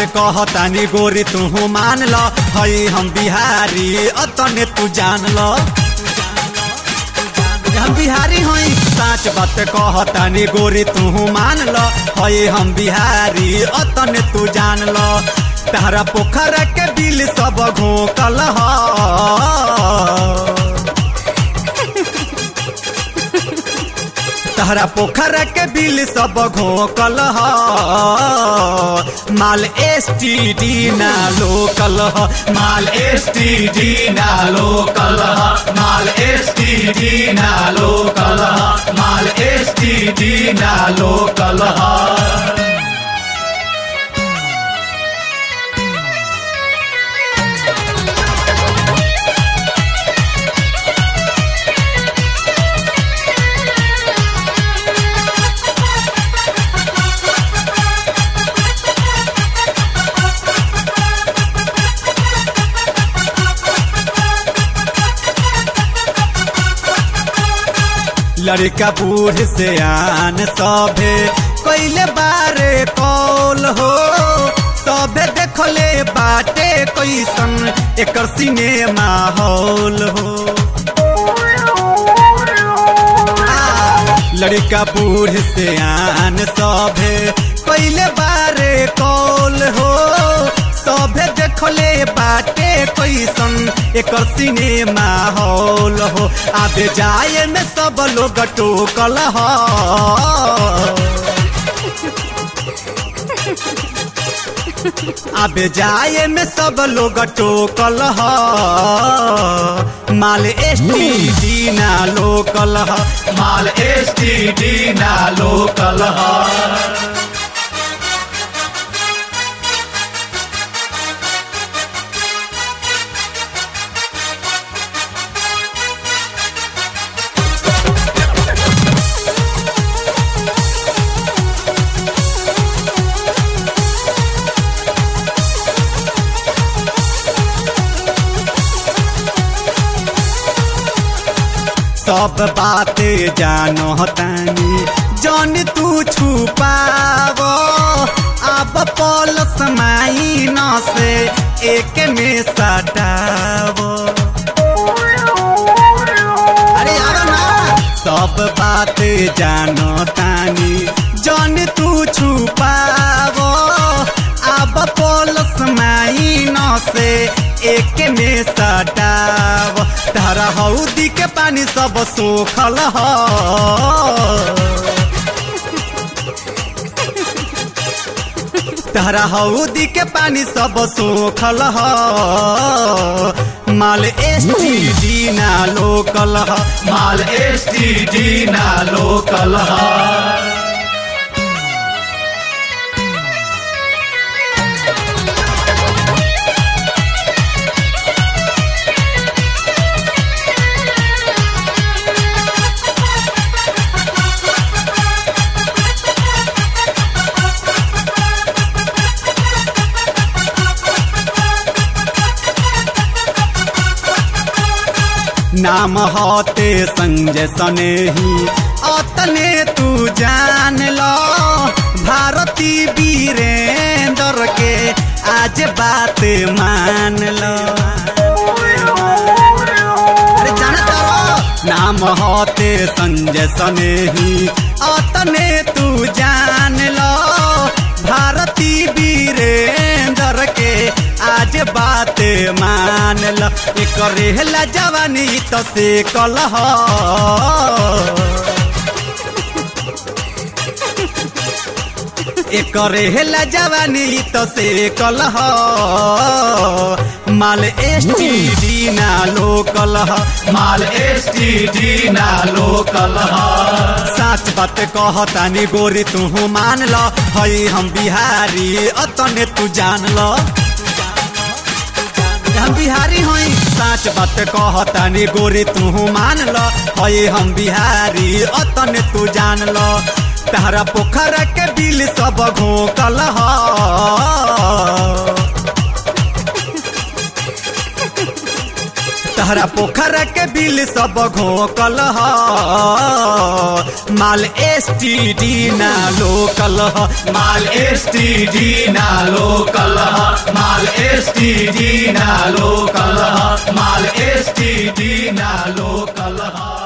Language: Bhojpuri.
कहतानी गोरी तू मान ल हई हम बिहारी अतने तू जान ल हम बिहारी हई साच बात कहतानी गोरी तू मान ल हई हम बिहारी अतने तू जान ल तारा पोखरा के बिल सब घोकल ह तहरा पोखरा के बिल सब घोकल ह माल एस टी डी ना लोकल ह माल एस टी डी ना लोकल ह माल एस टी डी ना लोकल ह माल एस टी डी ना लोकल ह लड़का बूढ़ से आन सभे कैले बारे कौल हो सभे देखले बाटे कैसन एकर सिनेमा हॉल हो लड़का बूढ़ से आन सभे कैले बारे कौल हो सभे देखले बाटे कैसन एकर सिनेमा हॉल हो आबे जाए में सब लोग टोकल ह आबे जाए में सब लोग टोकल ह माल एस टी डी ना लोकल ह माल एस टी डी ना लोकल ह सब बातें जानो तानी जन तू छुपाव अब पल समाई न से एक में सटाव अरे यार ना सब बातें जानो तानी जन तू छुपाव अब पल समाई न से एक में सटाव तारा हौदी के पानी सब सोखल ह तारा हौदी के पानी सब सोखल ह माल एस टी डी ना लोकल ह माल एस टी डी ना लोकल ह नाम होते संजय सनेही अतने तू जान लो भारती वीरेंद्र के आज बात मान लो अरे जाना तारो नाम होते संजय सनेही अतने तू जान लो भारती वीरेंद्र के आज बात मान ल करेला जवानी तो से कलह करेला जवानी तो से कलह माल एस टी डी ना लोकल माल एस टी डी ना लोकल साच बात कहतानी गोरी तू मान ल हई हम बिहारी अतने तू जान ल हम बिहारी हई साच बात कहतानी गोरी तू मान ल हई हम बिहारी अतने तू जान ल तारा पोखरा के बिल सब घोकल ह तहरा पोखरा के बिल सब घोकल ह माल एस टी डी ना लोकल ह माल एस टी डी ना लोकल माल एसटीडी ना लोकल ह माल एसटीडी ना लोकल ह